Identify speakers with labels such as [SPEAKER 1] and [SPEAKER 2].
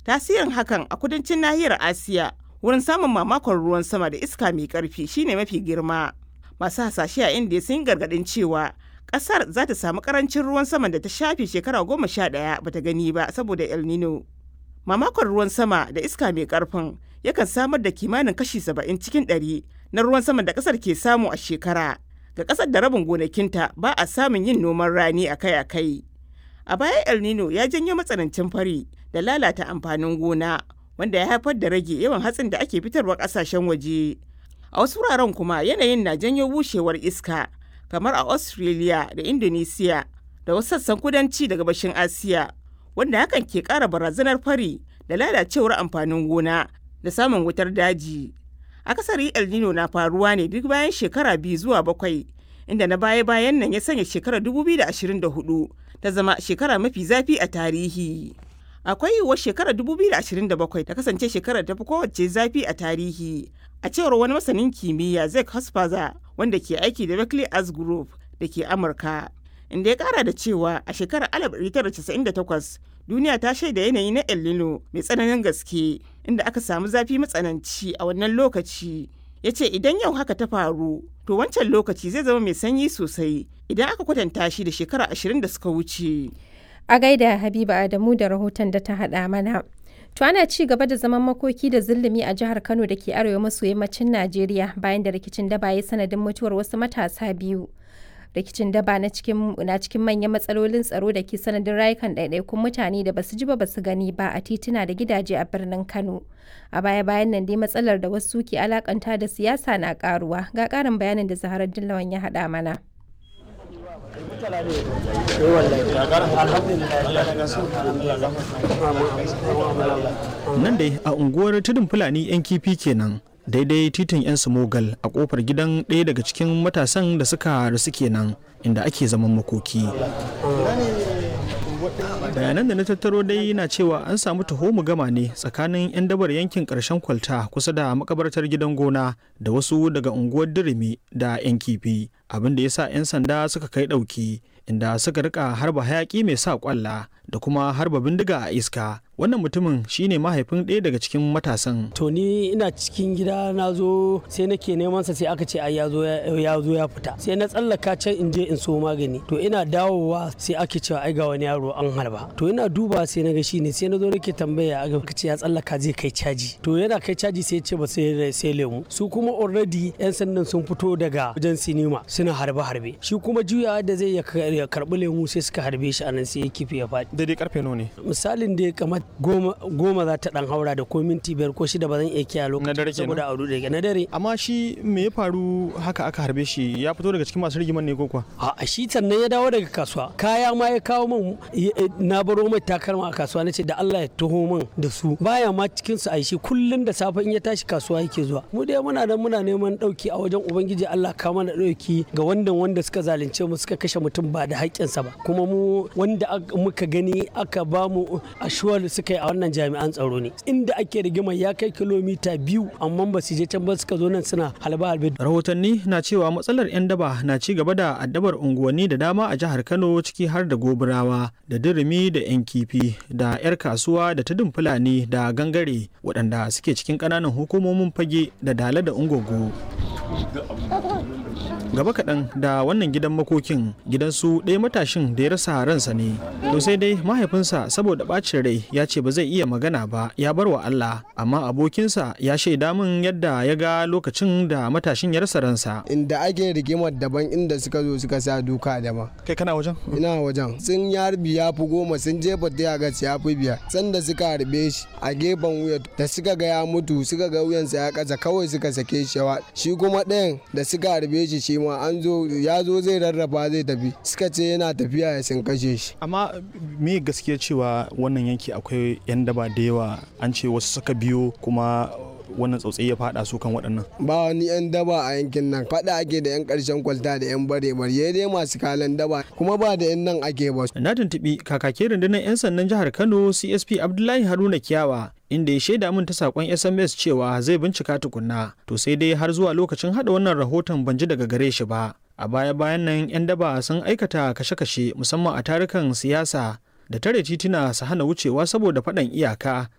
[SPEAKER 1] tasirin hakan a kudancin nahiyar asiya wurin samun mamakon ruwan sama da iska mai karfi shine mafi girma masu hasashe a indiya sun yi gargadin cewa kasar za ta samu karancin ruwan sama da ta shafe shekara goma sha ɗaya bata gani ba saboda el nino mamakon ruwan sama da iska mai karfin yakan samar da kimanin kashi saba'in cikin ɗari na ruwan sama da kasar ke samu a shekara ga kasar da rabin gonakinta ba a samun yin noman rani akai-akai a baya el nino ya janyo matsanancin fari da lalata amfanin gona wanda ya haifar da rage yawan hatsin da ake fitarwa kasashen waje a wasu wuraren kuma yanayin na janyo bushewar iska kamar a australia da indonesia da wasu sassan kudanci da gabashin asiya wanda hakan ke kara barazanar fari da lalacewar amfanin gona da samun wutar daji akasari el nino na faruwa ne duk bayan shekara biyu zuwa bakwai inda na baya-bayan nan ya sanya shekarar 2024 ta zama shekara mafi zafi a tarihi akwai yiwuwar shekarar 2027 ta kasance shekarar tafi kowace zafi a tarihi a cewar wani masanin kimiyya zek hospaza wanda ke aiki da berkeley arts group da ke amurka inda ya kara da cewa a shekarar 1998 duniya ta shaida yanayi na el nino mai tsananin gaske inda aka samu zafi matsananci a wannan lokaci ya ce idan yau haka ta faru to wancan lokaci zai zama mai sanyi sosai idan aka kwatanta shi da shekara ashirin da suka wuce.
[SPEAKER 2] A gaida Habiba Adamu da rahoton da ta haɗa mana. To ana ci gaba da zaman makoki da zulumi a jihar Kano da ke arewa maso yammacin Najeriya bayan da rikicin daba ya sanadin mutuwar wasu matasa biyu. Rikicin daba na cikin na cikin manyan matsalolin tsaro da ke sanadin rayukan ɗaiɗaikun mutane da basu ji ba basu gani ba a tituna da gidaje a birnin Kano. A baya-bayan nan dai matsalar da wasu ke alakanta da siyasa na karuwa. Ga ƙarin bayanin da Zaharar Dillawan ya haɗa mana.
[SPEAKER 3] Nan dai a unguwar tudun Fulani 'yan kifi kenan. daidai titin 'yan smogal a kofar gidan ɗaya daga cikin matasan da suka rasu kenan inda ake zaman makoki bayanan da na tattaro dai na cewa an samu taho gama ne tsakanin 'yan dabar yankin karshen kwalta kusa da makabartar gidan gona da wasu daga unguwar dirimi da 'yan kifi abin da ya sa 'yan sanda suka kai ɗauki inda suka rika harba hayaki mai sa kwalla da kuma harba bindiga a iska wannan mutumin shine mahaifin ɗaya daga cikin matasan
[SPEAKER 4] to ni ina cikin gida na zo sai nake neman sa sai aka ce ai ya zo ya zo ya fita sai na tsallaka can in je in so magani to ina dawowa sai ake cewa ai ga wani yaro an harba to ina duba sai na ga shine sai na zo nake tambaya aka ce ya tsallaka zai kai caji to yana kai caji sai ce ba sai sai lemu su kuma already yan sandan sun fito daga wajen sinima suna harbe harbe shi kuma juyawa da zai ya karbi lemu sai suka harbe shi anan sai ya kifi ya faɗi
[SPEAKER 3] daidai karfe nawa ne
[SPEAKER 4] misalin da ya kamata goma, goma za ta dan haura da ko minti biyar ko shida ba zan iya kiyaye lokacin saboda a rude na dare
[SPEAKER 3] amma shi me ya faru haka aka harbe shi ya fito daga cikin masu rigiman ne ko kuwa
[SPEAKER 4] a shi sannan ya dawo daga kasuwa kaya ma ya kawo min na baro mai takalma a kasuwa nace da Allah ya taho min da su baya ma cikin su aishi kullun da safe in ya tashi kasuwa yake zuwa mu dai muna nan muna neman dauki a wajen ubangiji Allah ka mana dauki ga wanda wanda suka zalunce mu suka kashe mutum ba da haƙƙinsa ba kuma mu wanda muka gani aka ba mu ashuwar suka yi a wannan jami'an tsaro ne inda ake rigima ya kai kilomita biyu amma ba su je can ba suka zo nan suna halba halbe
[SPEAKER 3] rahotanni na cewa matsalar 'yan daba na ci gaba da addabar unguwanni da dama a jihar kano ciki har da goburawa da dirimi da 'yan kifi da 'yar kasuwa da tudun fulani da gangare waɗanda suke cikin ƙananan hukumomin fage da dala da ungogo gaba kaɗan da wannan gidan makokin gidansu ɗaya matashin da ya rasa ransa ne to sai dai mahaifinsa saboda ɓacin rai ya ce ba zai iya magana ba ya bar wa Allah amma abokinsa ya shaida min yadda ya ga lokacin da matashin ya rasa ransa
[SPEAKER 5] inda ake rigimar daban inda suka zo suka sa duka daban
[SPEAKER 3] kai kana wajen
[SPEAKER 5] ina wajen sun ya harbi ya fi goma sun jefa ta ga ya fi biyar sanda suka harbe shi a gefen wuya da suka ga ya mutu suka ga wuyansa ya kasa kawai suka sake shi shi kuma ɗayan da suka harbe shi shi ma an zo ya zo zai rarraba zai tafi suka ce yana tafiya ya sun kashe shi
[SPEAKER 3] amma me gaskiya cewa wannan yanki akwai yan daba da yawa an ce wasu suka biyo kuma wannan tsautsayi ya fada su kan waɗannan
[SPEAKER 5] ba wani yan daba a yankin nan fada ake da yan ƙarshen kwalta da yan bare bare dai masu kalan daba kuma ba da yan nan ake ba
[SPEAKER 3] na tuntuɓi kakakin rundunar yan sandan jihar kano csp abdullahi haruna kiyawa inda ya shaida min ta sakon sms cewa zai bincika tukunna to sai dai har zuwa lokacin hada wannan rahoton ban ji daga gare shi ba a baya bayan nan 'yan daba sun aikata kashe-kashe musamman a tarukan siyasa da tare tituna su hana wucewa saboda faɗan iyaka